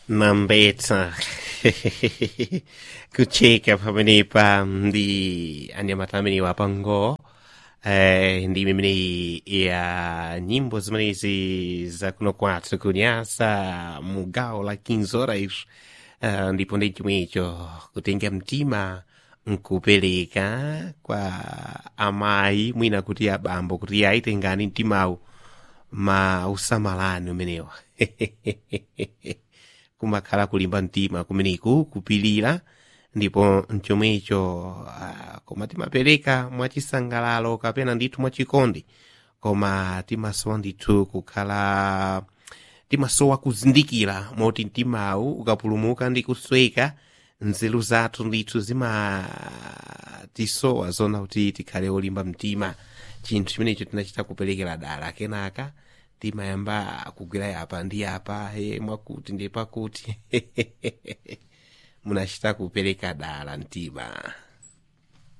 Mambeta kucheka pamenepa ndi anyamata amene wapango eh, ndi imene ya nyimbo zimenezi zakuno kwathu kunyasa mu gawo la 15 horas uh, ndipo ndi chomwecho kutenga mtima nkupereka kwa amayi mwina kuti abambo kuti ayitengani mtimawu ma usamalani umenewa kumakhala kulimba mtima kumeneku kupilira ndipo mchomwecho uh, koma timapereka mwachisangalalo kapena ndithu mwachikondi koma timasowa ndithu kukhala timasowa kuzindikira moti mtimawu ukapulumuka ndi kusweka nzeru zathu ndithu zimatisowa zona kuti tikhale olimba mtima chinthu chimenecho tinachita kuperekera dala kenaka timayamba kugwira yapa ndi yapa he mwakuti ndi pakuti munachita kupereka dala mtima